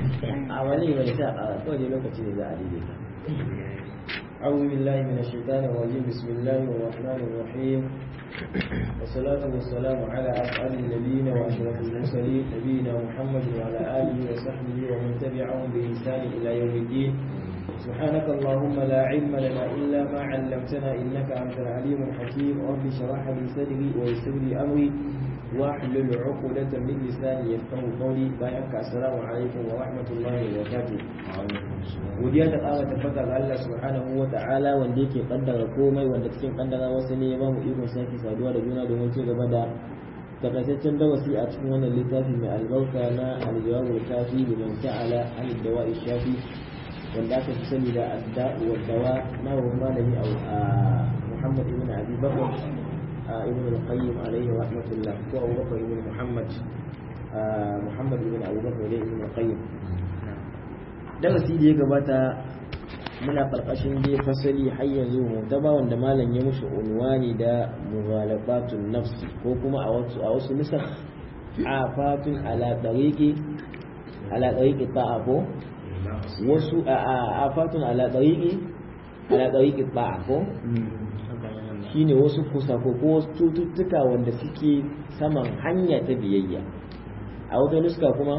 a wani mai sa a kawai lokaci ne za a daidaita أعوذ بالله من الشيطان الرجيم بسم الله الرحمن الرحيم والصلاة والسلام على أسعد النبيين وأشرف المرسلين نبينا محمد وعلى آله وصحبه ومن تبعهم بإحسان إلى يوم الدين سبحانك اللهم لا علم لنا إلا ما علمتنا إنك أنت العليم الحكيم رب اشرح لي صدري ويسر لي أمري واحلل عقدة من لساني يفقه قولي بارك السلام عليكم ورحمة الله وبركاته godiya ta ƙara tabbata ga Allah subhanahu wa ta'ala wanda yake kaddara komai wanda cikin kaddara wasu ne ya bamu ikon sake saduwa da juna domin ci gaba da takaitaccen darasi a cikin wannan littafi mai albarka na aljawabul kafi liman ta'ala an dawa'i shafi wanda aka fi sani da adda'u wa dawa na wurin malami a Muhammad ibn Abi Bakr ibn al-Qayyim alayhi rahmatullah ko Abu Bakr ibn Muhammad Muhammad ibn Abu Bakr ibn al-Qayyim darasi da ya gabata muna karkashin dai fasali har yanzu mu ta ba wanda malam ya mushi unwani da mughalafatun nafsi ko kuma a wasu a wasu nusar afatun ala tariqi ala tariqi ta'a ko wasu afatun ala tariqi ala tariqi ta'a ko shine wasu kusa ko wasu cututtuka wanda suke saman hanya ta biyayya a wata nuska kuma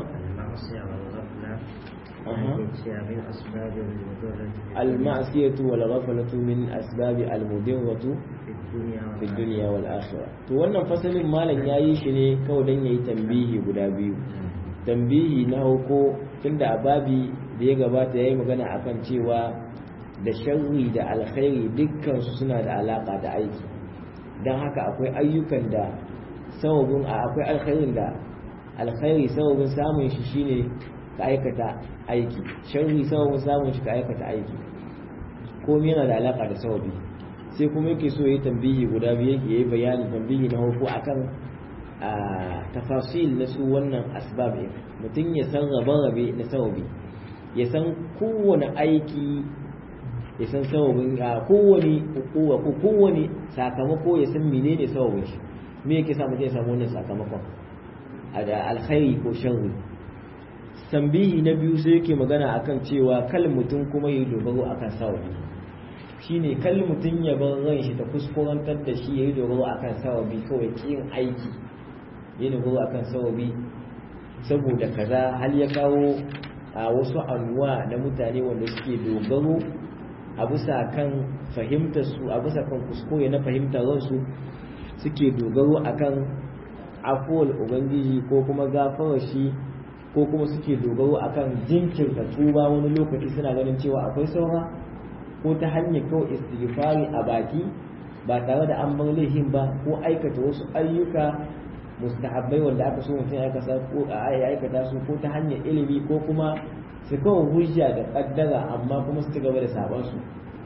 المعصية والغفلة من أسباب المضرة في الدنيا والآخرة to wannan fasalin malam yayi shi ne kawai dan yayi tambihi guda biyu tambihi na hauko tunda a babi da ya gabata yayi magana akan cewa da sharri da alkhairi dukkan su suna da alaka da aiki dan haka akwai ayyukan da sababin akwai alkhairin da alkhairi sababin samun shi shine ka aikata aiki sharri sababin samun shi ka aikata aiki komai yana da alaka da sababi sai kuma yake so yayi tambihi guda biyu yake yayi bayani tambihi na farko akan tafasil na su wannan asbab ɗin mutum ya san rabe-rabe na sababi ya san kowane aiki ya san sababin kowane hukuma ko kowane sakamako ya san menene sababin shi me yake sa mutum ya samu wannan sakamakon da alkhairi ko sharri tambihi na biyu sai yake magana akan cewa kal mutum kuma ya dogaro akan sawabi shine kal mutum ya bar ran shi ta kuskurantar da shi ya yi dogaro akan sawabi kawai kin aiki ya dogaro akan sawabi saboda kaza hal ya kawo a wasu anwa na mutane wanda suke dogaro a bisa kan fahimtar su a bisa kan kuskure na fahimtar ransu suke dogaro akan afuwar ubangiji ko kuma gafarar shi ko kuma suke dogaro akan jinkirta tuba wani lokaci suna ganin cewa akwai saura ko ta hanyar kawai istighfari a baki ba tare da an bar laifin ba ko aikata wasu ayyuka mustahabbai wanda aka so mutum ya aikata ko a aikata su ko ta hanyar ilimi ko kuma su kawo hujja da kaddara amma kuma su ci gaba da sabon su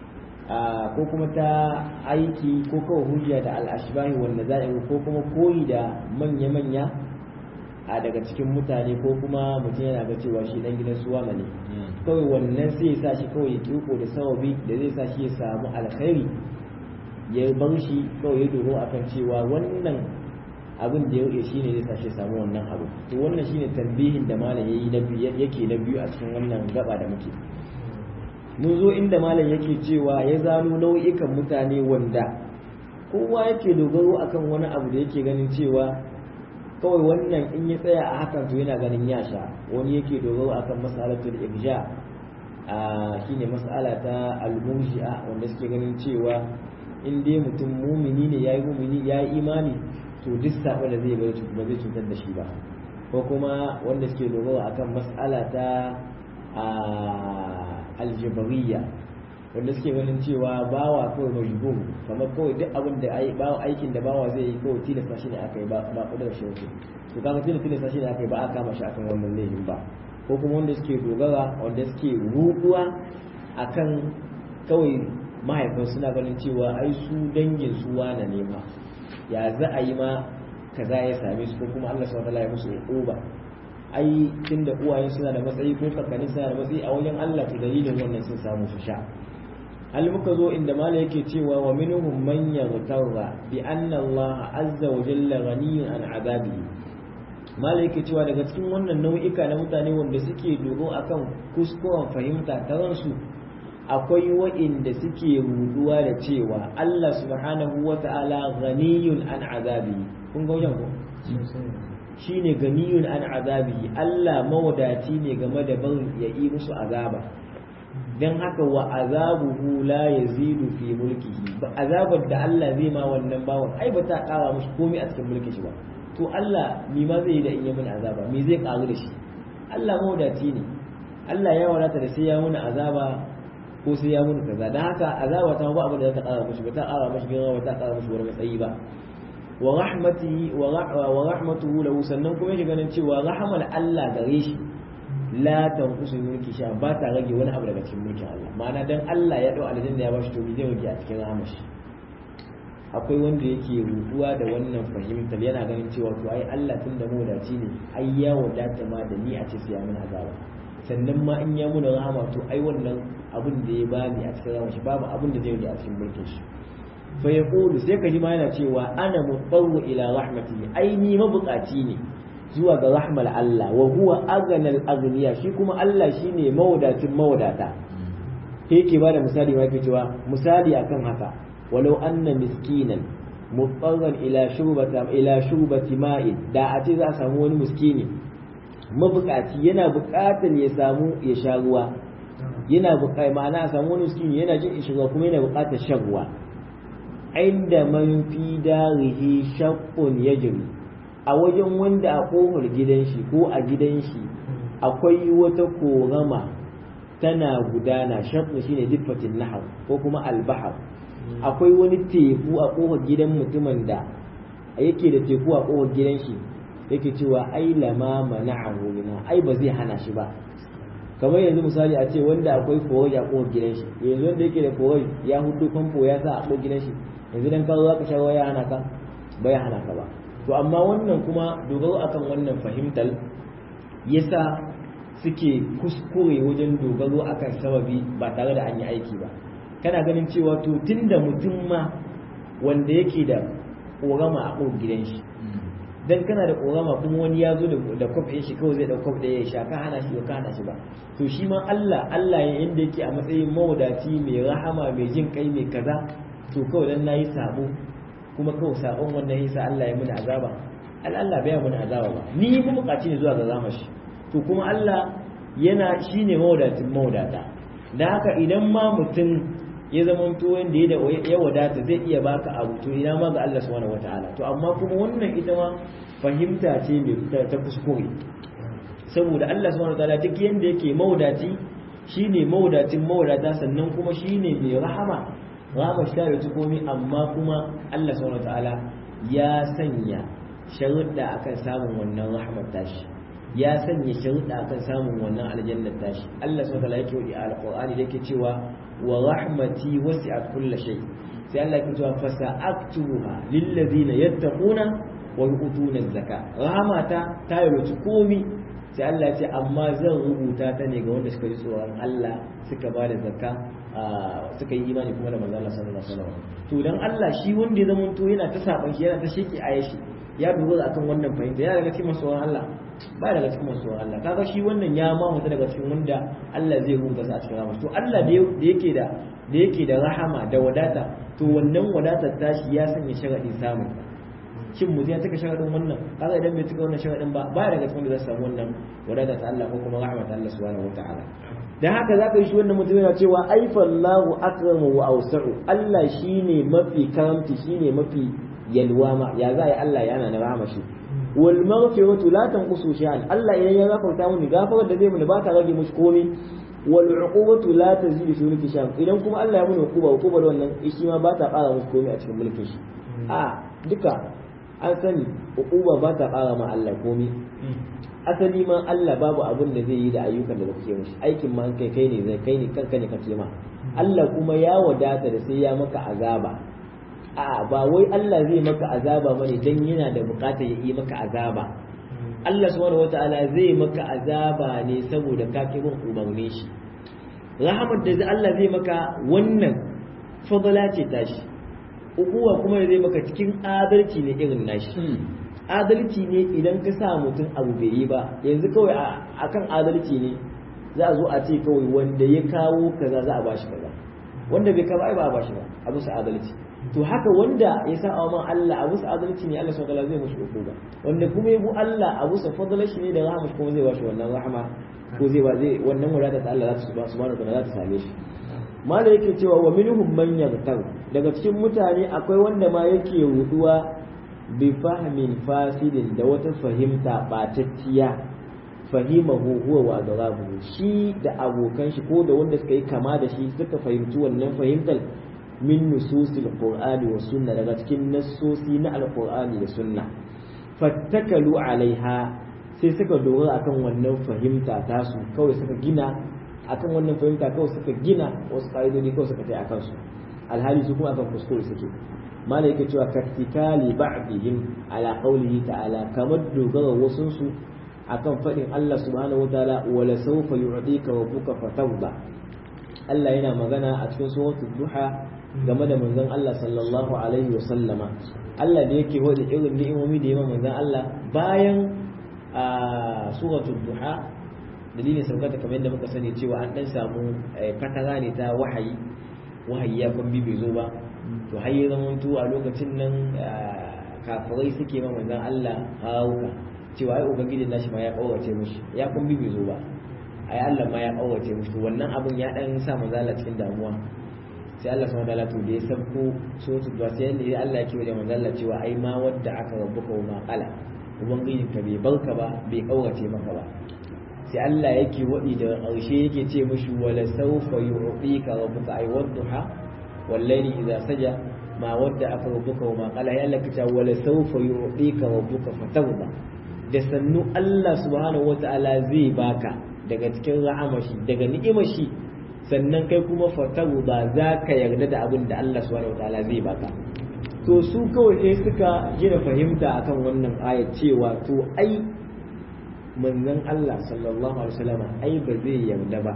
ko kuma ta aiki ko kawo hujja da al'ashbahi wanda za'i ko kuma koyi da manya-manya a daga cikin mutane ko kuma mutum yana ga cewa shi dan gidan suwa ne kawai wannan sai ya sa shi kawai ya kiko da sawabi da zai sa shi ya samu alkhairi ya bar shi kawai ya doro akan cewa wannan abin da ya rike shi ne zai sa shi ya samu wannan abu to wannan shine tambihin da malam yayi na biyu yake na biyu a cikin wannan gaba da muke mun zo inda malam yake cewa ya zano nau'ikan mutane wanda kowa yake dogaro akan wani abu da yake ganin cewa kawai wannan in ya tsaya a hakan to yana ganin ya sha wani yake dogaro akan mas'alatul ibja a shine mas'ala ta al-murji'a wanda suke ganin cewa in dai mutum mumini ne yayi mumini yayi imani to duk sabo da zai bari ba zai cutar da shi ba ko kuma wanda suke dogaro akan mas'ala ta aljabariya wanda suke ganin cewa bawa kawai majbur kamar kawai duk abin da bawa aikin da bawa zai yi kawai tilasta shi ne aka yi ba ba kudar shi wace to kaga tilasta shi ne aka yi ba a kama shi akan wannan laifin ba ko kuma wanda suke dogara wanda suke ruduwa akan kawai mahaifan suna ganin cewa ai su dangin su wane ne ma ya za a yi ma kaza ya same su ko kuma Allah subhanahu wa ta'ala ya musu uba ai tunda uwaye suna da matsayi ko kakanni suna da matsayi a wajen Allah to dalilin wannan sun samu su sha hal muka zo inda mala yake cewa wa minhum man yaghtarra bi anna Allah azza wa jalla ghaniyun an azabihi malai yake cewa daga cikin wannan nau'ika na mutane wanda suke dogo akan kuskuren fahimta ta ransu akwai wa'inda suke ruduwa da cewa Allah subhanahu wa ta'ala ghaniyun an azabi kun ga wajen ko shine ganiyun an azabi Allah mawadaci ne game da barin ya yi musu azaba dan haka wa azabuhu la yazidu fi mulkihi ba azabar da Allah zai ma wannan bawan ai ba ta kara mushi komai a cikin mulkin shi ba to Allah ni ma zai yi da in yi mana azaba me zai karu da shi Allah mawadaci ne Allah ya wadata da sai ya muna azaba ko sai ya muna kaza dan haka azaba ta ba abin da za ta kara mushi ba ta kara mushi girma ba ta kara mushi wani matsayi ba wa rahmatihi wa rahmatuhu lahu sannan kuma yake ganin cewa rahmal Allah gare shi la tanqusu mulki sha ba ta rage wani abu daga cikin mulkin Allah ma'ana dan Allah ya dau aljanna ya bashi to me zai rage a cikin rahmar shi akwai wanda yake rutuwa da wannan fahimtar yana ganin cewa to ai Allah tun da mawadaci ne ai ya wadata ma da ni a ce sai ya mun azaba sannan ma in ya muna rahama to ai wannan abin da ya bani a cikin rahmar shi babu abin da zai rage a cikin mulkin shi fa yaqulu sai ka ji ma yana cewa ana mutarru ila rahmatihi ai ni mabukaci ne zuwa ga rahmal Allah wa huwa aghnal aghniya shi kuma Allah shine mawadacin mawadata yake ba da misali ma yake cewa misali akan haka walau anna miskinan mutarran ila shurbata ila shurbati ma'in da a ce za a samu wani miskini mabukaci yana bukatar ya samu ya sha ruwa yana bukatar ma'ana a samu wani miskini yana jin ishirwa kuma yana bukatar shan ruwa inda man fi darihi shaqqun yajri a wajen wanda a kofar gidan shi ko a gidan shi akwai wata korama tana gudana shaqqu shine diffatin nahar ko kuma albahar akwai wani teku a kofar gidan mutumin da yake da teku a kofar gidan shi yake cewa ai lama mana'ahu minha ai ba zai hana shi ba kamar yanzu misali a ce wanda akwai forage a kofar gidan shi yanzu wanda yake da forage ya hudu famfo ya sa a kofar gidan shi yanzu dan ka za ka sha ya hana ka ba ya hana ka ba to amma wannan kuma dogaro akan wannan fahimtar yasa suke kuskure wajen dogaro akan sababi ba tare da an yi aiki ba kana ganin cewa to tunda mutum ma wanda yake da ƙorama a ƙofar gidan shi dan kana da ƙorama kuma wani ya zo da kwaf ɗin shi kawai zai ɗau kwaf ɗaya ya sha ka hana shi ka hana shi ba to shi ma Allah Allah ya inda yake a matsayin mawadaci mai rahama mai jin kai mai kaza to kawai dan nayi sabo kuma kawai sabon wannan yasa Allah ya muni azaba Allah bai muni azaba ba ni mu bukaci ne zuwa ga zama shi to kuma Allah yana shine mawadatin mawadata da haka idan ma mutum ya zama to wanda ya wadata zai iya baka abu to ina ma ga Allah subhanahu wataala to amma kuma wannan ita ma fahimta ce mai ta kuskure saboda Allah subhanahu wataala duk yanda yake mawadaci shine mawadacin mawadata sannan kuma shine mai rahama rahama shi ta komai amma kuma Allah subhanahu wataala ya sanya sharuɗa akan samun wannan rahmar tashi ya sanya sharuɗa akan samun wannan aljannar tashi Allah subhanahu wataala yake wadi a alqur'ani da yake cewa wa rahmati wasi'at kulli shay sai Allah yake cewa fasa'aktuha lil ladina yattaquna wa yu'tuna az-zaka rahmata ta yi komi sai Allah ya ce amma zan rubuta ta ne ga wanda suka ji tsoron Allah suka ba da zakka suka yi imani kuma da manzo Allah sallallahu alaihi wasallam to dan Allah shi wanda ya zama to yana ta saban shi yana ta sheki ayashi ya dogara akan wannan fahimta ya daga cikin masoyan Allah ba daga cikin masoyan Allah kaga shi wannan ya ma mutu daga cikin wanda Allah zai rubuta sa a cikin rahama to Allah da yake da da yake da rahama da wadata to wannan wadatar tashi ya sanya sharadin samun shin mutum ya cika sharadin wannan kaga idan bai cika wannan sharadin ba ba daga cikin da zai samu wannan wadata ta Allah ko kuma rahmat Allah subhanahu wataala dan haka zaka yi shi wannan mutum yana cewa ai fallahu akramu wa awsa'u Allah shine mafi karamci shine mafi yalwa ma ya za yi Allah yana na rahama shi wal maghfiratu la tanqusu shay'an Allah idan ya gafarta muni gafarar da zai muni ba ta rage mushi komai wal uqubatu la tazidu fi mulki shay'an idan kuma Allah ya muni uquba uquba da wannan shi ma ba ta ƙara mushi komai a cikin mulkin shi a duka an sani uquba ba ta ƙara ma Allah komai asali ma Allah babu abin da zai yi da ayyukan da kake mishi aikin ma kai kai ne zai kai ne kanka ne kake ma Allah kuma ya wadata da sai ya maka azaba a ba wai Allah zai maka azaba bane dan yana da bukatar ya yi maka azaba Allah subhanahu wataala zai maka azaba ne saboda ka ki bin umarnin shi rahamar da Allah zai maka wannan fadala ce tashi ukuwa kuma zai maka cikin adalci ne irin nashi adalci ne idan ka sa mutum abu bai yi ba yanzu kawai akan adalci ne za a zo a ce kawai wanda ya kawo kaza za a bashi kaza wanda bai kawo ai ba a bashi ba a musu adalci to haka wanda ya sa wa Allah a musu adalci ne Allah subhanahu zai mushi ba wanda kuma ya bu Allah a musu fadlar shi ne da rahama kuma zai bashi wannan rahama ko zai ba zai wannan wadata ta Allah za ta subhanahu wa ta'ala za ta same shi mala yake cewa wa minhum man yaghtar daga cikin mutane akwai wanda ma yake ruduwa bi fahmin fasidin da wata fahimta batacciya fahimahu huwa wa adrabuhu shi da abokan shi ko da wanda suka yi kama da shi suka fahimci wannan fahimtar min nususil qur'ani wa sunna daga cikin nassosi na alqur'ani da sunna fattakalu alaiha sai suka dogara akan wannan fahimta tasu kawai suka gina akan wannan fahimta kawai suka gina wasu ƙa'idodi kawai suka tai akan su alhali su kuma akan kuskure suke mala yake cewa kattikali ba'dihim ala qawlihi ta'ala kamar dogara wasun su akan fadin Allah subhanahu wataala wala sawfa yu'tika rabbuka fatawba Allah yana magana a cikin suratul duha game da manzon Allah sallallahu alaihi wa sallama Allah da yake wada irin ni'imomi da yawa manzon Allah bayan a suratul duha dalilin saukata kamar yadda muka sani cewa an dan samu katara ne ta wahayi wahayi ya kwambi bai zo ba to har ya zama a lokacin nan kafirai suke ma manzon Allah hauka cewa ai ubangijin nashi ma ya kawace mushi ya kwambi bai zo ba ai Allah ma ya kawace mushi wannan abun ya dan sa manzon Allah cikin damuwa sai Allah subhanahu wataala to da ya sabko so to da sai Allah ya kiwo da manzon Allah cewa ai ma wadda aka rabbuka wa ma qala ubangijin ka bai barka ba bai kawace maka ba sai Allah yake waɗi da ƙarshe yake ce mashi wala saufa yu'tika rabbuka ay wadduha wallahi idza saja ma wadda aka rabbuka wa ma qala ya Allah kace wala saufa yu'tika rabbuka fatawba da sannu Allah subhanahu wata'ala zai baka daga cikin ra'amashi daga ni'imashi sannan kai kuma fatawba za ka yarda da abin da Allah subhanahu wata'ala zai baka to su kawai sai suka gina fahimta akan wannan ayat cewa to ai manzon Allah sallallahu alaihi wasallam ai ba zai yarda ba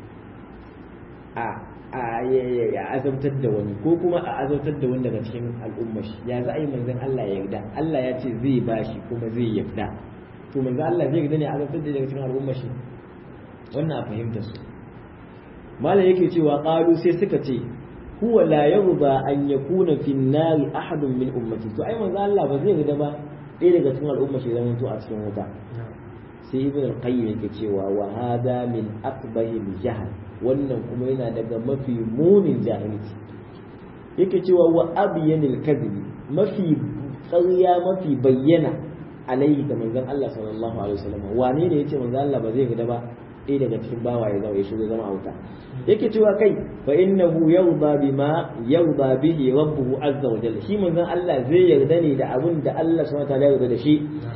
a a ya azabtar da wani ko kuma a azabtar da wani daga cikin al'ummar shi ya za a yi manzon Allah ya yarda Allah ya ce zai bashi kuma zai yarda to manzon Allah zai yarda ne a azabtar da daga cikin al'ummar shi wannan a fahimta su malam yake cewa qalu sai suka ce huwa la yarda an yakuna fi an-nari ahadun min ummati to ai manzon Allah ba zai yarda ba ɗaya daga cikin al'ummar shi zama to a cikin wuta sai ibn al-qayyim yake cewa wa hada min aqbahi jahl wannan kuma yana daga mafi munin jahilci yake cewa wa abyanil kadhib mafi ƙarya mafi bayyana alaihi da manzon Allah sallallahu alaihi wasallam wane ne yace manzon Allah ba zai gida ba ɗaya daga cikin bawa ya zama ya shigo zama a wuta yake cewa kai fa innahu yarda bima yarda bihi rabbuhu azza wa jalla shi manzon Allah zai yarda ne da abin da Allah subhanahu wa ta'ala ya yarda da shi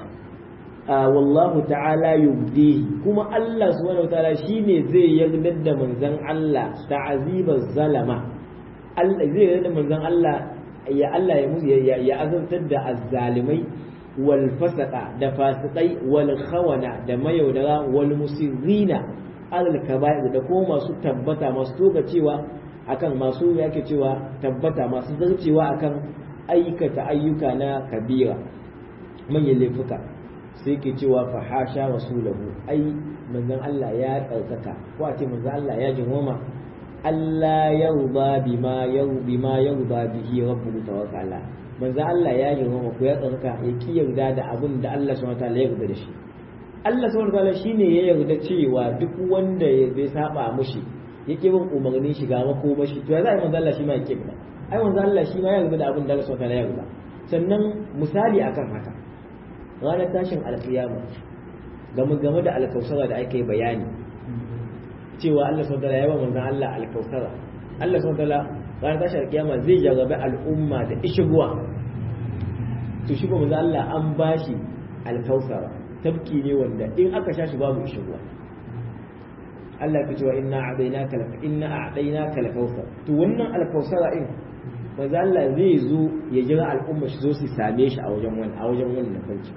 wallahu ta'ala yubdihi kuma Allah subhanahu wataala shine zai yarda da manzon Allah ta'azibar zalama Allah zai yarda da manzon Allah ya Allah ya musu ya azantar da azzalimai wal fasaqa da fasikai wal khawana da mayaudara wal musirrina alal kaba'ir da kuma masu tabbata masu toga cewa akan masu yake cewa tabbata masu zarcewa akan aikata ayyuka na kabira manyan laifuka sai ke cewa fa hasha rasulahu ai manzon Allah ya tsarkaka ko a ce manzon Allah ya jinwama Allah yarda bima yarda ma yarda bihi rabbuhu tawakkala manzon Allah ya jinwama ko ya tsarkaka ya ki yarda da abin da Allah subhanahu wataala ya yarda da shi Allah subhanahu wataala shine ya yarda cewa duk wanda ya bai saba mushi yake bin umarnin shiga makomashi to ya za a yi manzon Allah shi ma yake ba ai manzon Allah shi ma ya yarda da abin da Allah subhanahu wataala ya yarda sannan misali akan haka ranar tashin alkiyama game game da alkausara da ake bayani cewa Allah subhanahu wataala ya ba manzon Allah alkausara Allah subhanahu wataala ranar tashin alkiyama zai jarabe al'umma da ishiguwa to shi manzon Allah an bashi alkausara tabki ne wanda in aka sha shi babu ishiguwa Allah ya cewa inna a'dainaka inna a'dainaka alkausar to wannan alkausara in manzo Allah zai zo ya jira al'umma shi zo su same shi a wajen wani a wajen wannan farki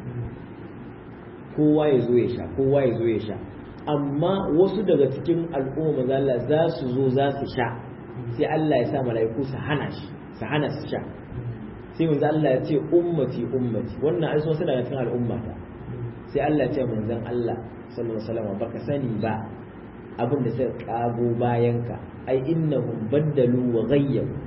kowa ya zo ya sha kowa ya zo ya sha amma wasu daga cikin al'umma manzo Allah za su zo za su sha sai Allah ya sa mala'iku su hana shi su hana su sha sai manzo Allah ya ce ummati ummati wannan ai suna da cikin al'ummata sai Allah ya ce manzon Allah sallallahu alaihi wasallam baka sani ba abin da suka kago bayan ka ai innahum baddalu wa ghayyaru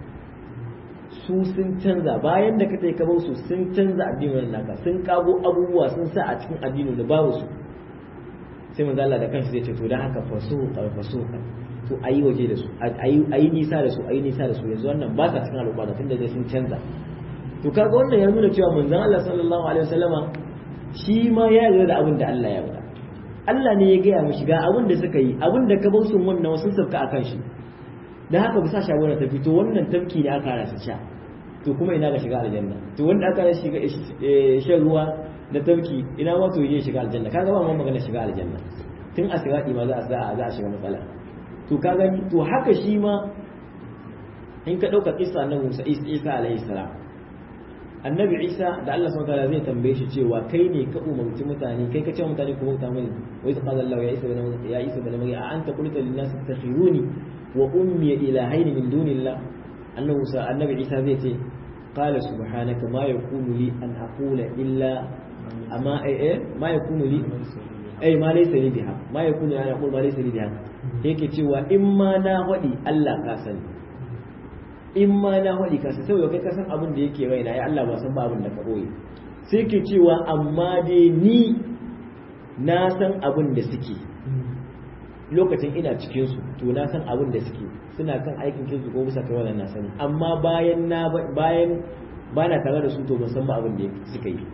su sun canza bayan da ka tai ka su sun canza addinin naka sun kago abubuwa sun sa a cikin addinin da babu su sai manzo Allah da kanshi zai ce to dan haka fasuqa fasuqa to ayi waje da su ayi ayi nisa da su ayi nisa da su yanzu wannan ba sa cikin al'umma tunda dai sun canza to kaga wannan ya nuna cewa manzon Allah sallallahu alaihi wasallama shi ma ya yarda da abin da Allah ya faɗa Allah ne ya gaya mishi ga abin da suka yi abin da ka bar sun wannan sun sauka akan shi dan haka bisa shawara ta fito wannan tafki ne aka rasa sha to kuma ina ga shiga aljanna to wanda aka shiga shan ruwa da tafki ina ma to yi shiga aljanna kaga ba mu magana shiga aljanna tun a sirati ma za a za a shiga matsala to kaga to haka shi ma in ka dauka kissa na Musa Isa alaihi salam annabi Isa da Allah subhanahu wataala zai tambaye shi cewa kai ne ka umarci mutane kai ka ce mutane ku bauta mani wa idh qala Allah ya Isa ibn ya Isa ibn Maryam a anta qulta lin nas takhiruni wa ummi ilahayn min dunillah annabi Musa annabi Isa zai ce qala subhanaka ma yakunu li an aqula illa amma eh ma yakunu li ai ma laysa li biha ma yakunu ana aqul ma laysa li biha yake cewa in ma na wadi Allah ka sani in ma na wadi ka sani sai kai ka san abin da yake raina ya Allah ba san ba abin da ka boye sai ke cewa amma dai ni na san abin da suke lokacin ina cikin su to na san abin da suke suna kan aikin kinsu ko bisa kai wannan na sani amma bayan na bayan bana tare da su to ban san ba abin da suka yi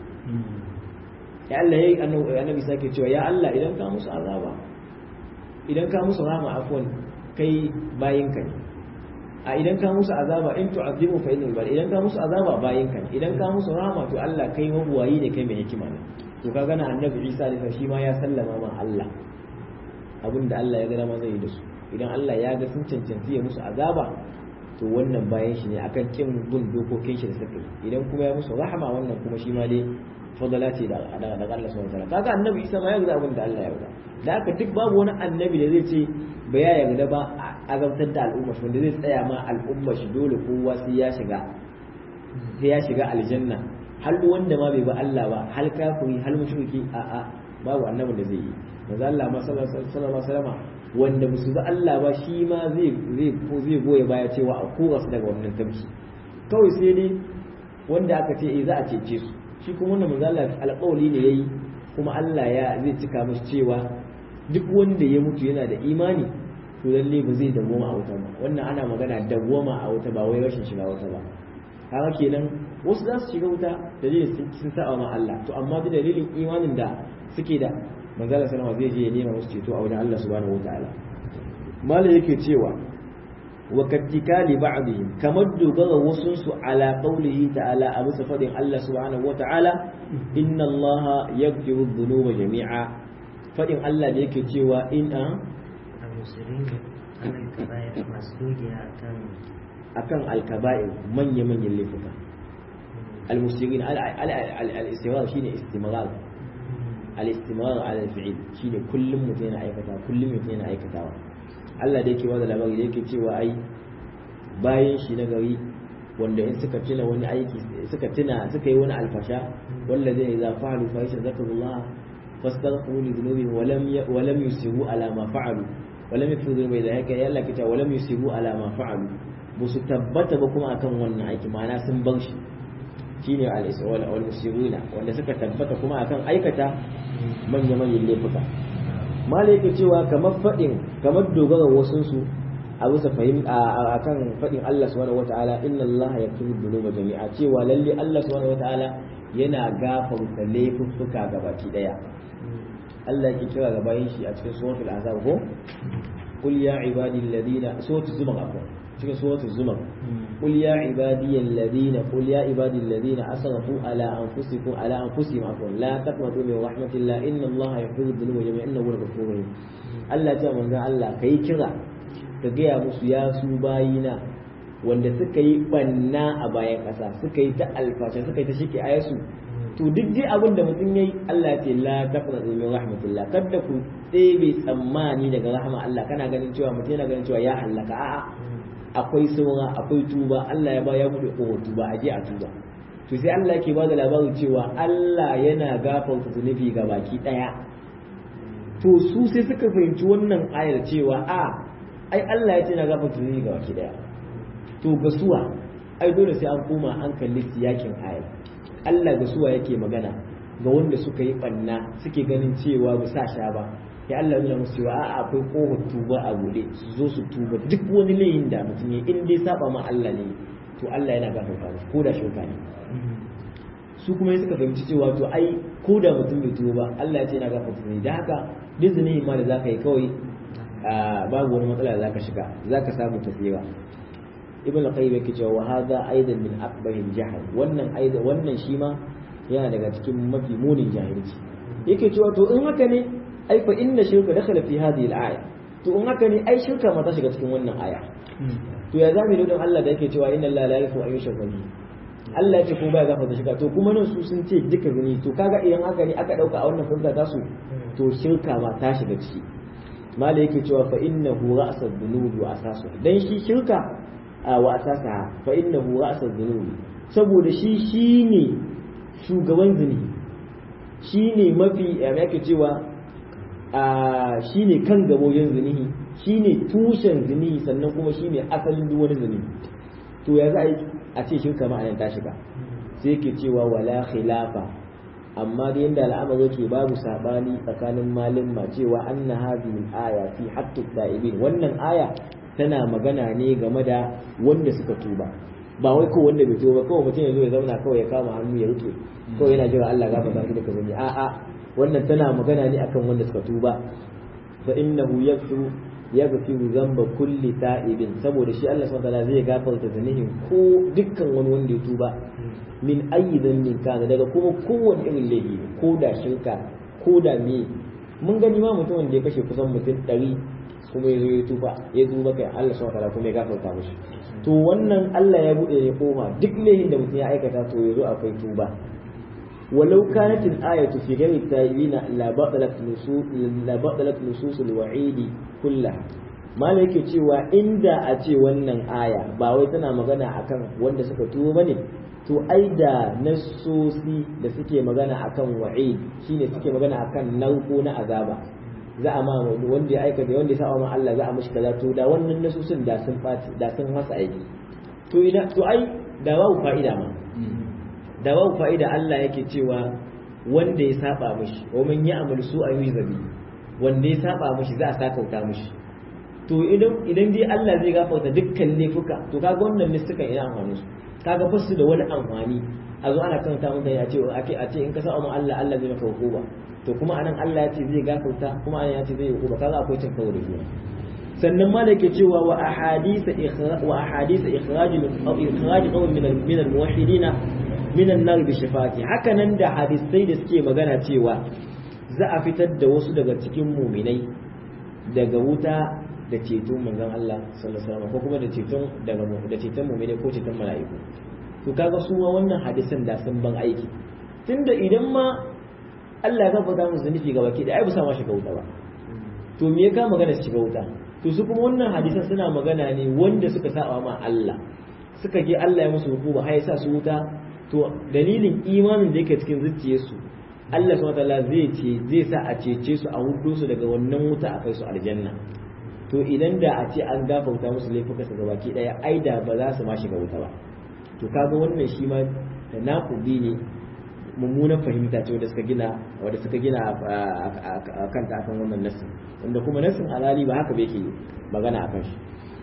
ya Allah yayi annabi sake cewa ya Allah idan ka musu azaba idan ka musu rahama afwan kai bayin ka ne a idan ka musu azaba in tu'azimu fa innal bal idan ka musu azaba bayin ka ne idan ka musu rahama to Allah kai mabuwayi ne kai mai hikima ne to ka gana annabi Isa da shi ma ya sallama ma Allah abinda Allah ya ga ma zai yi da su idan Allah ya ga sun cancanci ya musu azaba to wannan bayan shi ne akan kin bin dokokin shi da suka yi idan kuma ya musu rahama wannan kuma shi ma dai fadala ce da daga Allah subhanahu wataala kaga annabi Isa ma ya ga abin da Allah ya yarda da haka duk babu wani annabi da zai ce ba ya yarda ba a azabtar da al'umma shi wanda zai tsaya ma al'umma shi dole kowa sai ya shiga sai ya shiga aljanna hal wanda ma bai ba Allah ba hal kafiri hal mushriki a a babu annabin da zai yi manzo Allah ma sallallahu alaihi wasallam wanda musu ba Allah ba shi ma zai zai zai goye baya cewa a kora su daga wannan tabki kawai sai dai wanda aka ce eh za a cece su shi kuma wannan manzo Allah alƙawari ne yayi kuma Allah ya zai cika mashi cewa duk wanda ya mutu yana da imani to lalle ba zai dawwama a wuta ba wannan ana magana dawwama a wuta ba wai rashin shiga wuta ba haka kenan wasu za su shiga wuta dalilin sun saba ma Allah to amma da dalilin imanin da suke da manzo Allah sallama zai je ya nema musu ceto a wajen Allah subhanahu wataala mala yake cewa wa kattikali ba'dihim kamar dogara wasun su ala qawlihi ta'ala a bisa fadin Allah subhanahu wata'ala inna Allah yaghfiru dhunuba jami'a fadin Allah da yake cewa in a akan alkaba'ir manya manyan laifuka almusirin al-istimrar shine istimrar al-istimrar ala al-fi'l shine kullum mutum yana aikata kullum mutum yana aikatawa Allah da yake bada labari da yake cewa ai bayan shi na gari wanda in suka tuna wani aiki suka tuna suka yi wani alfasha wanda zai za fa'alu fa yasha zakarullah fastaghfiru li dhunubihim wa lam wa lam yusiru ala ma fa'alu wa lam yafiru dhunubi da haka ya Allah kita wa lam yusiru ala ma fa'alu ba su tabbata ba kuma akan wannan aiki ma'ana sun bar shi shine al-isra wal musiruna wanda suka tabbata kuma akan aikata manya manyan laifuka malai yake cewa kamar faɗin kamar dogara wasunsu a bisa fahim a kan faɗin Allah subhanahu wataala inna Allah yaghfiru dhunuba jami'a cewa lalle Allah subhanahu wataala yana gafarta laifuffuka gabaki daya Allah yake kira ga bayin shi a cikin suratul azab ko qul ya ibadi alladhina suratul zumar afwan cikin suratul zumar qul ya ibadi alladhina qul ya ibadi alladhina asrafu ala anfusikum ala anfusihim afwan la taqnatu min rahmatillah inna Allah yaghfiru dhunuba jami'a innahu ghafurur rahim Allah ya ce manzon Allah kai kira ka gaya musu ya su bayina wanda suka yi banna a bayan ƙasa suka yi ta alfasha suka yi ta shike ayasu to duk dai abin da mutum yayi Allah ya ce la taqnatu min rahmatillah kada ku tsebe tsammani daga rahama Allah kana ganin cewa mutum yana ganin cewa ya halaka a'a akwai saura akwai tuba Allah ya ba ya bude kohon tuba aje a tuba to sai Allah yake bada labarin cewa Allah yana gafarta zunubi ga baki daya to su sai suka fahimci wannan ayar cewa a ai Allah ya ce na gafarta zunubi ga baki daya to gasuwa ai dole sai an koma an kalli siyakin ayar Allah gasuwa yake magana ga wanda suka yi banna suke ganin cewa ba sa sha ba ya Allah nuna musu cewa a'a akwai kofar tuba a bude su zo su tuba duk wani layin da mutum ya in dai saba ma Allah ne to Allah yana gafarta musu ko da shirka ne su kuma suka fahimci cewa to ai ko da mutum bai tuba ba Allah ya ce yana gafarta ne da haka duk zunubi ma da zaka yi kawai babu wani matsala da zaka shiga zaka samu tafiya ibn al-qayyim yake cewa wa hadha aidan min akbaril jahl wannan aidan wannan shi ma yana daga cikin mafi munin jahilci yake cewa to in haka ne ai fa inna shirka dakhala fi hadhihi al-aya to in haka ne ai shirka ma ta shiga cikin wannan aya to ya zamu yi don Allah da yake cewa inna Allah la yaghfiru an yushraka bihi Allah ya ce ko baya gafarta shirka to kuma nan su sun ce duka zuni to kaga idan haka ne aka dauka a wannan furta ta su to shirka ma ta shiga ciki mala yake cewa fa innahu ra'sad dhunubi wa asasu dan shi shirka wa asasa fa innahu ra'sad dhunubi saboda shi shine shugaban zuni shine mafi ya yake cewa shi ne kan gaboyin zinihi shi ne tushen zinihi sannan kuma shi ne asalin duk wani zinihi to ya za a ce shirka ma'anin ta shiga sai yake cewa wala khilafa amma da yadda al'amari ke babu sabani tsakanin malin ma cewa anna hadhihi aya fi haqqi da'ibin wannan aya tana magana ne game da wanda suka tuba ba wai ko wanda bai tuba kawai mutum ya zo ya zauna kawai ya kama hannu ya rike kawai yana jira Allah gafarta shi da kazani a'a wannan tana magana ne akan wanda suka tuba fa innahu yaghfiru yaghfiru dhanba kulli ta'ibin saboda shi Allah subhanahu wataala zai gafarta zanihin ko dukkan wani wanda ya tuba min ayyi dhanbin kana daga kuma kowane irin laifi ko da shirka ko da me mun gani ma mutumin da ya kashe kusan mutum ɗari kuma ya zo ya tuba ya tuba kai Allah subhanahu wataala kuma ya gafarta mishi to wannan Allah ya bude ne kofa duk laifin da mutum ya aikata to yazo akwai tuba ولو كانت الآية في غير التائبين لبطلت نصوص لبطلت نصوص الوعيد كلها ما yake cewa inda a ce wannan aya ba wai tana magana akan wanda suka tuwo bane to ai da nassosi da suke magana akan wa'id shine suke magana akan nauko na azaba za a ma wanda ya aikata wanda ya saba ma Allah za a mishi kaza to da wannan nassosin da sun faci da sun masa aiki to ina to ai da babu fa'ida ma da babu fa'ida Allah yake cewa wanda ya saba mishi wa man ya'mal su'an yuzabi wanda ya saba mishi za a sakauta mishi to idan idan dai Allah zai gafarta dukkan laifuka to kaga wannan ne suka ina amfani su kaga ba su da wani amfani a zo ana kanta mutane a ce ake a ce in ka saba ma Allah Allah zai maka hukuma to kuma anan Allah ya ce zai gafarta kuma anan ya ce zai hukuma kaga akwai cin kawo da juna sannan ma da ke cewa wa ahadisa wa ahadisa ikhraj ikhraj qawm min min al-muwahhidina min an-nar bi shafati haka nan da hadisai da suke magana cewa za a fitar da wasu daga cikin muminai daga wuta da ceton manzon Allah sallallahu alaihi wasallam ko kuma da ceton daga da ceton muminai ko ceton mala'iku to kaga su ma wannan hadisan da sun ban aiki tunda idan ma Allah ya gafarta musu nufi ga baki da ai ba sa ma shiga wuta ba to me ya ka magana su shiga wuta to su kuma wannan hadisan suna magana ne wanda suka saba ma Allah suka je Allah ya musu hukuma har ya sa su wuta to dalilin imanin da yake cikin zuciyarsu Allah subhanahu wataala zai ce zai sa a cece su a hudu su daga wannan wuta a kai su aljanna to idan da a ce an gafarta musu laifuka su gabaki daya ai da ba za su ma shiga wuta ba to kaga wannan shi ma da naqubi ne mummunan fahimta ce wanda suka gina wanda suka gina a kanta akan wannan nasin wanda kuma nasin halali ba haka bai ke magana akan shi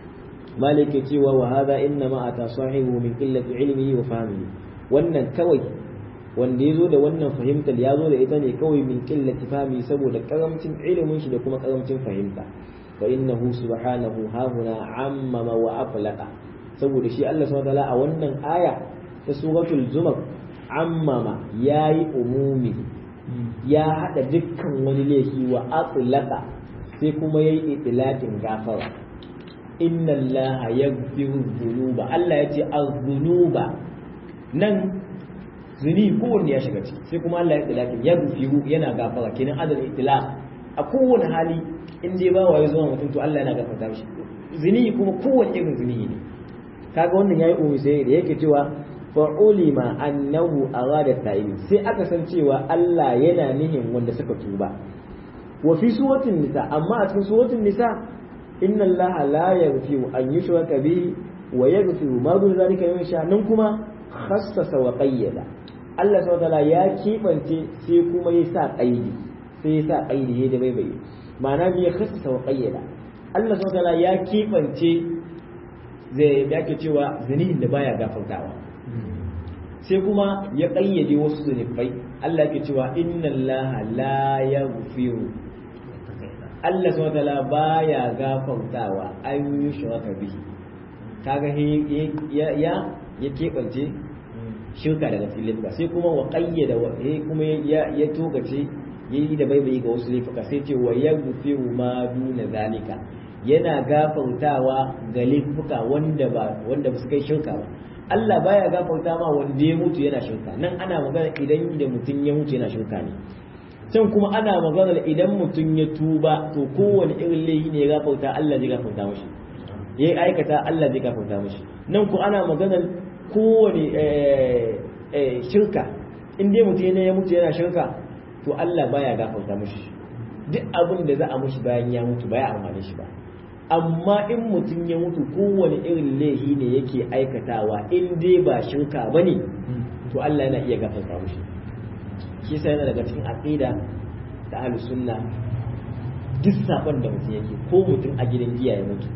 malik ke cewa wa hadha inna ma ata sahibu min qillati ilmihi wa fahmihi wannan kawai wanda ya zo da wannan fahimtar ya zo da ita ne kawai min qillati fahmi saboda karamcin ilimin shi da kuma karamcin fahimta fa innahu subhanahu hahuna ammama wa aflaqa saboda shi Allah subhanahu wa a wannan aya ta suratul zumar ammama yayi umumi ya hada dukkan wani laifi wa aflaqa sai kuma yayi itlaqin gafara inna allaha yaghfiru dhunuba Allah yace az-dhunuba nan zuni kowanne ya shiga ciki sai kuma Allah ya tilaki ya rufihu yana gafara kenan adal itilaq a kowane hali in dai ba waye zuwa mutum to Allah yana gafarta mishi zuni kuma kowanne irin zuni ne kaga wannan yayi umu sai da yake cewa fa ulima annahu arada ta'ibin sai aka san cewa Allah yana nihin wanda suka tuba wa fi suratul nisa amma a cikin suratul nisa inna Allah la yaghfiru an yushraka bihi wa yaghfiru ma dun zalika liman sha nan kuma khassasa wa qayyada Allah subhanahu wa ya kibance sai kuma ya sa qaidi sai ya sa qaidi da bai bai ma'ana bi khassasa wa qayyada Allah subhanahu wa ya kibance zai da ake cewa zanihin da baya gafartawa sai kuma ya ƙayyade wasu zunubai Allah ke cewa inna Allah la yaghfiru Allah subhanahu wataala baya gafartawa an yi shirka bihi kaga ya ya ya kebance shirka daga cikin laifuka sai kuma wa qayyada wa kuma ya ya togace yayi da baibayi ga wasu laifuka sai ce wa yaghfiru ma duna zalika yana gafartawa ga laifuka wanda ba wanda ba su kai shirka ba Allah baya gafarta ma wanda ya mutu yana shirka nan ana magana idan da mutum ya mutu yana shirka ne can kuma ana magana idan mutum ya tuba to kowane irin laifi ne ya gafarta Allah zai gafarta mashi ya aikata Allah zai gafarta mashi nan ku ana magana kowane shirka in dai mutum ya mutu yana shirka to Allah baya gafarta mashi duk abin da za a mashi bayan ya mutu baya amfane shi ba amma in mutum ya mutu kowane irin laifi ne yake aikatawa in dai ba shirka ba ne to Allah yana iya gafarta mushi shi sai yana daga cikin aqida da ahli sunna duk sabon da mutum yake ko mutum a gidan giya ya mutu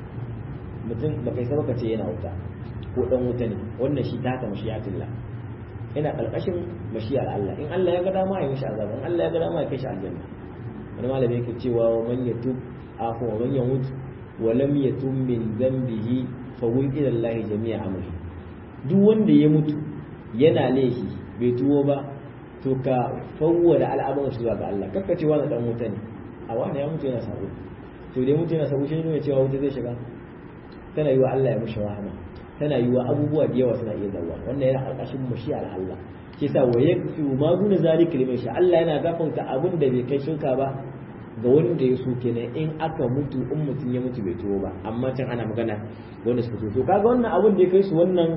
mutum ba kai sabaka ce yana wuta ko dan wuta ne wannan shi ta kama shi'atullah yana karkashin mashiyar Allah in Allah ya ga dama ya mishi azaba in Allah ya ga dama ya kai shi aljanna wani malami yake cewa wa man yatub afu wa man yamut wa lam yatum min dhanbihi fa wun ila Allah jami'a amri duk wanda ya mutu yana laifi bai tuwo ba to ka fawwada al'amuran shi zuwa ga Allah kakka cewa na dan wuta ne a wani ya mutu yana sabo to dai mutu yana sabo shi ne cewa wuta zai shiga tana yiwa Allah ya mushi rahama tana yiwa abubuwa da yawa suna iya zawa wannan yana alƙashin mushiyar Allah shi yasa wa yakfi ma duna zalika liman sha Allah yana gafarta abin da bai kai shirka ba ga wanda ya so kenan in aka mutu in mutum ya mutu bai tuwo ba amma can ana magana wanda suka to kaga wannan abin da ya kai su wannan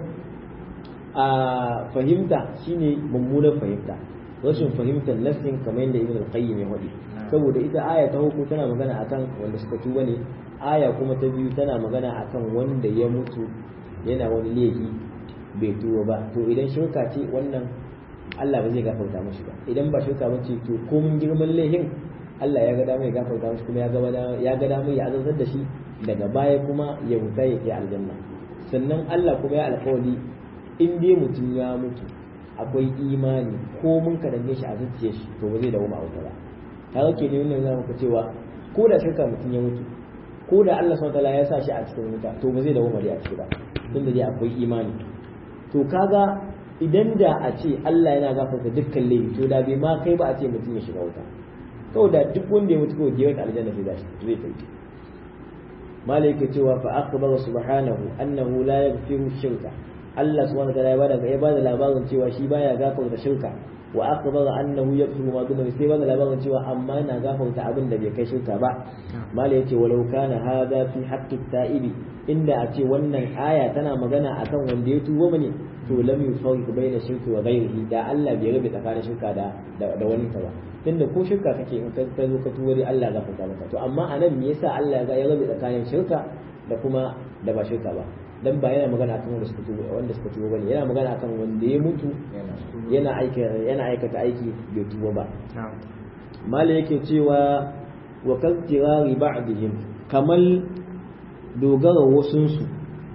a fahimta shine mummunar fahimta rashin fahimtar nassin kamar yadda ibn al-qayyim ya faɗi saboda ita aya ta hukum tana magana akan wanda suka tuba ne aya kuma ta biyu tana magana akan wanda ya mutu yana wani laifi bai tuwo ba to idan shirka ce wannan Allah ba zai gafarta mashi ba idan ba shirka ba ce to komin girman laifin Allah ya ga dama ya gafarta mashi kuma ya ga dama ya azantar da shi daga baya kuma ya wuta ya kai aljanna sannan Allah kuma ya alƙawari in dai mutum ya mutu akwai imani ko mun kadanne shi a zuciyar shi to ba zai dawo ma wuta ba kaga ke ne wannan zama ka cewa ko da shirka mutum ya mutu ko da Allah subhanahu wataala ya sa shi a cikin wuta to ba zai dawo mari a ciki ba tunda dai akwai imani to kaga idan da a ce Allah yana gafarta dukkan laifi to da bai ma kai ba a ce mutum ya shiga wuta kawai da duk wanda ya mutu kawai gewar aljanna sai zai zai tafi malaika cewa fa akhbara subhanahu annahu la yaghfiru shirka Allah subhanahu wa ta'ala ya bada ya bada labarin cewa shi baya gafarta shirka wa akhbara annahu yaghfiru ma duna sai bada labarin cewa amma yana gafarta abin da bai kai shirka ba mala yace walau kana hadha fi haqqi ta'ibi inda a ce wannan aya tana magana akan wanda ya tuba mane to lam yufarriq baina shirki wa ghairihi da Allah bai rabe tsakanin shirka da da wani ta ba tunda ko shirka kake in ka zo ka tuba dai Allah gafarta maka to amma anan me yasa Allah ya rabe tsakanin shirka da kuma da ba shirka ba dan ba yana magana akan wanda suka tuba wanda suka tuba bane yana magana akan wanda ya mutu yana aika yana aikata aiki bai tuba ba mala yake cewa wa kaltirari ba'dihim kamal dogara wasun su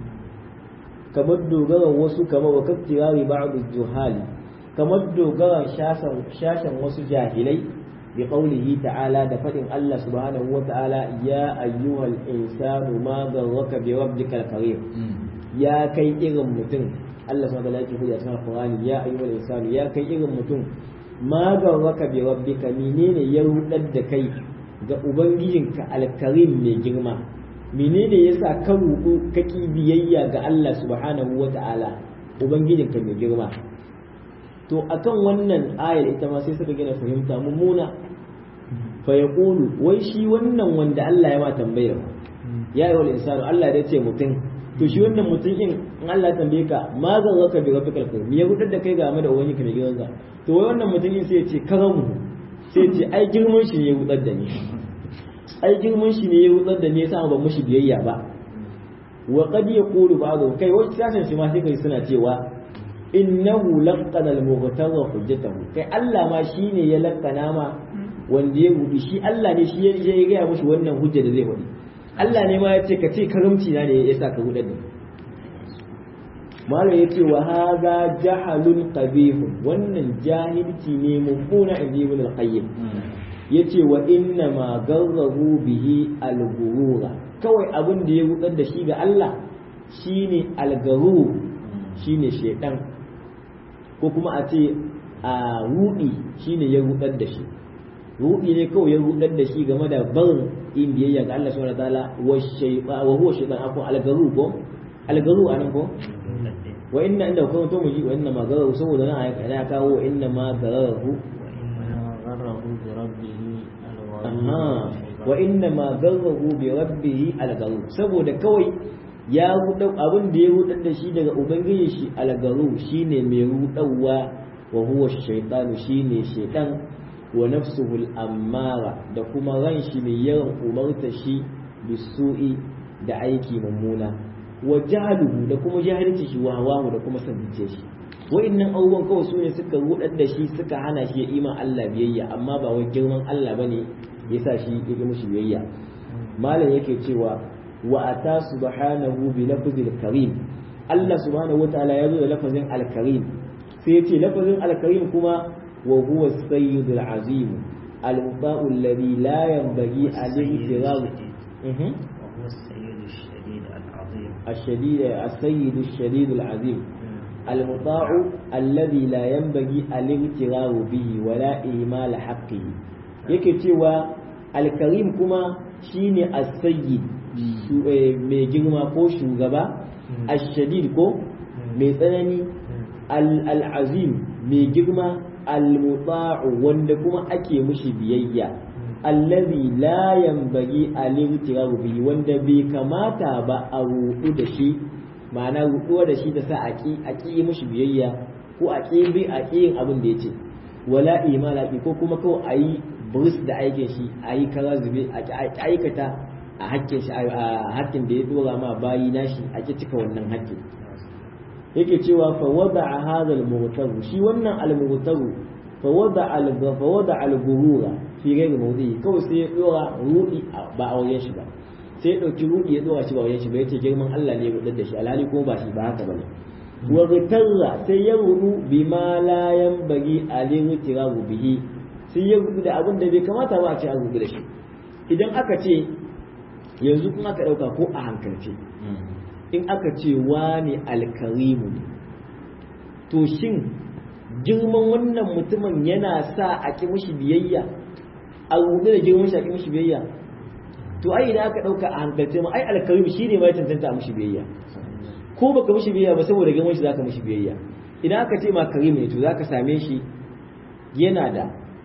kamar dogara wasu kamar wa kaltirari ba'd juhali kamar dogara shashan shashan wasu jahilai bi qawlihi ta'ala da fadin Allah subhanahu wa ta'ala ya ayyuhal insanu ma garraka bi rabbikal karim ya kai irin mutum Allah subhanahu wa ta'ala yake faɗi a cikin Qur'ani ya ayyuhal insanu ya kai irin mutum ma garraka bi rabbika menene ya rudar da kai ga ubangijinka alkarim mai girma menene yasa ka rudu ka ki biyayya ga Allah subhanahu wa ta'ala ubangijinka mai girma to akan wannan ayar ita ma sai suka gina fahimta mummuna fa yaqulu wai shi wannan wanda Allah ya ma tambayar ya yi wal insanu Allah ya ce mutum to shi wannan mutum in in Allah tambaye ka ma zan zaka bi rabbikal karim me ya gudar da kai game da wani ka mai gidanka to wai wannan mutum in sai ya ce karamu sai ya ce ai girman shi ne ya gudar da ni ai girman shi ne ya gudar da ni yasa ban mushi biyayya ba wa qad yaqulu ba'du kai wani sashen shi ma sai kai suna cewa innahu laqana al-mughtadha hujjatahu kai Allah ma shine ya laqana ma wanda ya gudu shi Allah ne shi ya gaya mushi wannan hujja da zai faɗi Allah ne ma ya ce ka ce karamci na ne ya sa ka gudar da malam ya ce wa haza jahalun qabihun wannan jahilci ne mummuna in ji ibn al-qayyim yace wa inna ma garrahu bihi al-ghurura kawai abin da ya gudar da shi ga Allah shine al-ghurur shine shedan ko kuma a ce a rudi shine ya gudar da shi rudi ne kawai ya rudar da shi game da barin in biyayya ga Allah subhanahu wataala wa shayba wa huwa shaytan akon algaru ko algaru anan ko wa inna inda kuma to muji wa inna ma garahu saboda nan ayaka ya kawo wa inna ma garahu amma wa inna ma garahu bi rabbih algaru saboda kawai ya rudau abin da ya rudar da shi daga ubangiji shi algaru shine mai rudawa wa huwa shaytanu shine shaytan wa nafsuhu al-ammara da kuma ran shi mai yawan umarta shi bisu'i da aiki mummuna wa jahaluhu da kuma jahilci shi wa hawamu da kuma sabice shi wa'annan abubuwan kawai su ne suka rudar da shi suka hana shi ya iman Allah biyayya amma ba wai girman Allah bane yasa shi ya yi mushi biyayya malam yake cewa wa ata subhanahu bi lafzil karim Allah subhanahu wataala ya zo da lafazin al-karim sai ya ce lafazin al-karim kuma وهو السيد العظيم المطاع الذي لا ينبغي عليه اعتراض وهو السيد الشديد العظيم الشديد السيد الشديد العظيم المطاع الذي لا ينبغي الاغترار به ولا إهمال حقه yake cewa alkarim kuma shine as-sayyid mai girma ko shugaba ash-shadid ko mai tsanani al-azim mai girma al-muta'u wanda kuma ake mushi biyayya allazi la yanbaghi al-ibtiraru bihi wanda bai kamata ba a rudu da shi ma'ana ruduwa da shi ta sa aki aki mushi biyayya ko aki bi aki yin abin da yace wala imala ko kuma kawai ayi buris da aikin shi ayi kara zube a aikata a hakkin shi a hakkin da ya dora ma bayi nashi ake cika wannan hakkin yake cewa fa wada'a hadha al-mughtaru shi wannan al-mughtaru fa wada'a al fa wada'a al-ghurura fi ghairi mawdi'i kawai sai ya dora rudi ba a wajen shi ba sai ya dauki rudi ya dora shi ba wajen shi ba yace girman Allah ne ya gudar da shi alhali kuma ba shi ba haka bane wa ghitarra sai ya rudu bima la yanbaghi alayhi tirabu bihi sai ya rudu da abin da bai kamata ba a ce an rudu da shi idan aka ce yanzu kun aka dauka ko a hankalce in aka ce wani alkarimu ne to shin girman wannan mutumin yana sa a ƙi mushi biyayya a rubuta da girman shi a ƙi mushi biyayya to ai idan aka ɗauka a hankalce ma ai alkarimu shi ne mai cancanta a mushi biyayya ko baka mushi biyayya ba saboda girman shi zaka mushi biyayya idan aka ce ma karim ne to zaka same shi yana da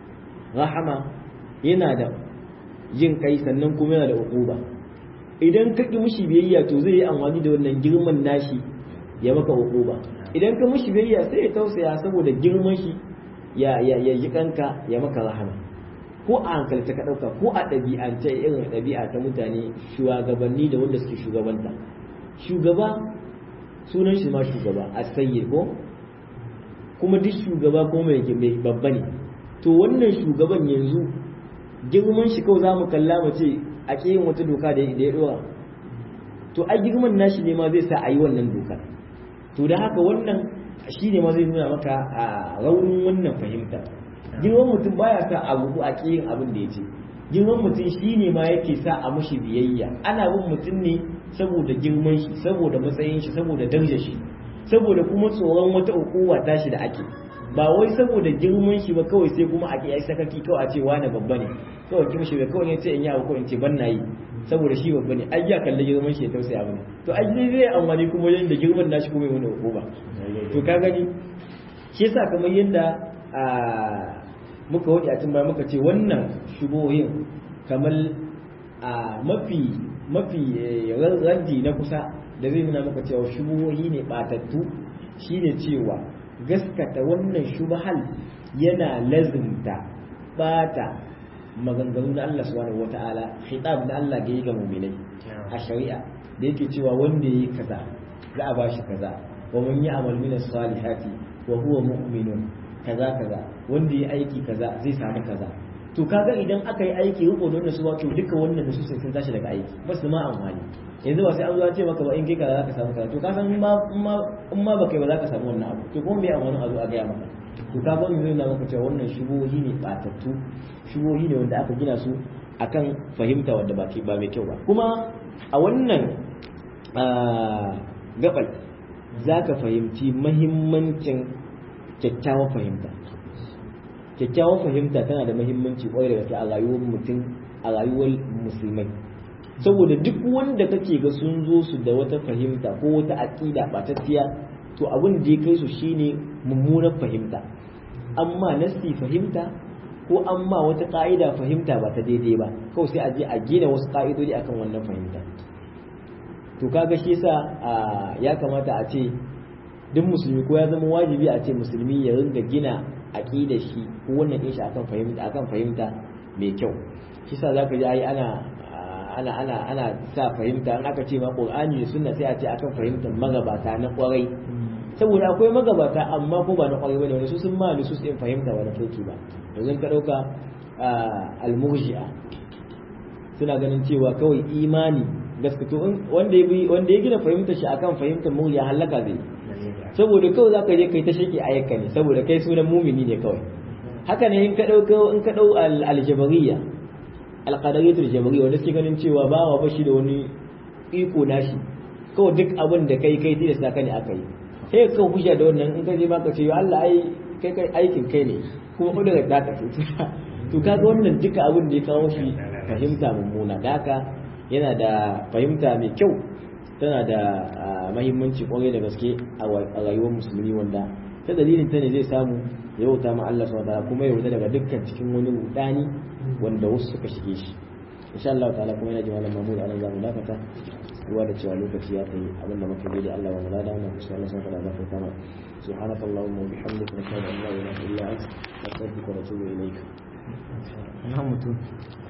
rahama yana da jin kai sannan kuma yana da uquba idan ka ƙi mushi biyayya to zai yi amfani da wannan girman nashi ya maka uquba idan ka mushi biyayya sai ya tausaya saboda girman shi ya ya ya yi kanka ya maka rahama ko a hankalta ka ɗauka ko a ɗabi'ance irin ɗabi'a ta mutane shugabanni da wanda suke shugabanta shugaba sunan shi ma shugaba a sayyid ko kuma duk shugaba ko mai babba ne to wannan shugaban yanzu girman shi kawai za mu kalla mu ce a yin wata doka da ya dora to ai girman nashi ne ma zai sa a yi wannan dokar to da haka wannan shi ne ma zai nuna maka a raunin wannan fahimta girman mutum baya sa a gugu a yin abin da ya ce girman mutum shi ne ma yake sa a mushi biyayya ana bin mutum ne saboda girman shi saboda matsayin shi saboda darajar shi saboda kuma tsoron wata ukuwa tashi da ake ba wai saboda girman shi ba kawai sai kuma a yi sakaki kawai a ce wani babba ne kawai kin shi kawai ne sai in yi abu ko in ce ban na yi saboda shi babba ne ai ya kalli girman shi ya tausaya abu ne to ai zai zai amfani kuma yanda girman nashi kuma wani hukuma to ka gani shi yasa kamar yanda muka wadi a baya muka ce wannan shubohin kamar a mafi mafi raddi na kusa da zai nuna maka cewa shubuhohi ne batattu shine cewa gaskata wannan shubhal yana lazimta bata maganganu na Allah subhanahu wata'ala khitab na Allah ga yi ga mu'minai a shari'a da yake cewa wanda yayi kaza za a bashi kaza wa man ya'mal min as-salihati wa huwa mu'minun kaza kaza wanda yayi aiki kaza zai samu kaza to kaga idan aka yi aiki riko da wannan su wato duka wannan su sun tashi daga aiki ba su ma amfani yanzu ba sai an zo ce maka ba in kai kaza zaka samu kaza to ka san ma in ma baka ba zaka samu wannan abu to kuma me amfanin a zo a gaya maka to ka ga mun nuna maka cewa wannan shubuhi ne batattu shubuhi ne wanda aka gina su akan fahimta wanda ba ba mai kyau ba kuma a wannan gabal zaka fahimci mahimmancin kyakkyawar fahimta kyakkyawar fahimta tana da mahimmanci kwarai da gaske a rayuwar mutum a rayuwar musulmai saboda duk wanda kake ga sun zo su da wata fahimta ko wata aƙida ɓatacciya to abin da ya kai su shine mummunar fahimta amma nasti fahimta ko amma wata ƙa'ida fahimta ba ta daidai ba kawai sai a je a gina wasu ƙa'idodi akan wannan fahimta to kaga shi yasa ya kamata a ce duk musulmi ko ya zama wajibi a ce musulmi ya ringa gina aqidar shi ko wannan din shi akan fahimta akan fahimta mai kyau shi sa zaka ji ai ana ana ana ana sa fahimta an aka ce ma qur'ani da sunna sai a ce akan fahimtar magabata na kwarai saboda akwai magabata amma ko ba na kwarai bane wani su sun ma su sun fahimta ba na kirki ba yanzu ka dauka al-murji'a suna ganin cewa kawai imani gaskato wanda ya wanda ya gina fahimtar shi akan fahimtar murji'a halaka zai saboda kawai zaka je kai ta shake ayyuka ne saboda kai sunan mumini ne kawai haka ne in ka dauko in ka dau al-jabariyya al-qadariyyatul jabariyya wanda suke ganin cewa ba wa bashi da wani iko nashi kawai duk abin da kai kai tilasta ka ne aka yi sai ka hujja da wannan in ka je baka ce Allah ai kai kai aikin kai ne kuma ko daga ta tafi to kaga wannan duka abin da ya kawo shi fahimta mummuna da haka yana da fahimta mai kyau tana da mahimmanci kwarai da gaske a rayuwar musulmi wanda ta dalilin ta ne zai samu ya wuta ma Allah subhanahu kuma ya wuta daga dukkan cikin wani rudani wanda wasu suka shige shi insha Allah ta'ala kuma yana ji malam Mahmud anan zamu dakata ruwa da cewa lokaci ya kai abin da muka da Allah wa mulada mu insha Allah subhanahu wa ta'ala kama سبحانك اللهم وبحمدك نشهد ان لا اله الا انت نستغفرك ونتوب اليك. نعم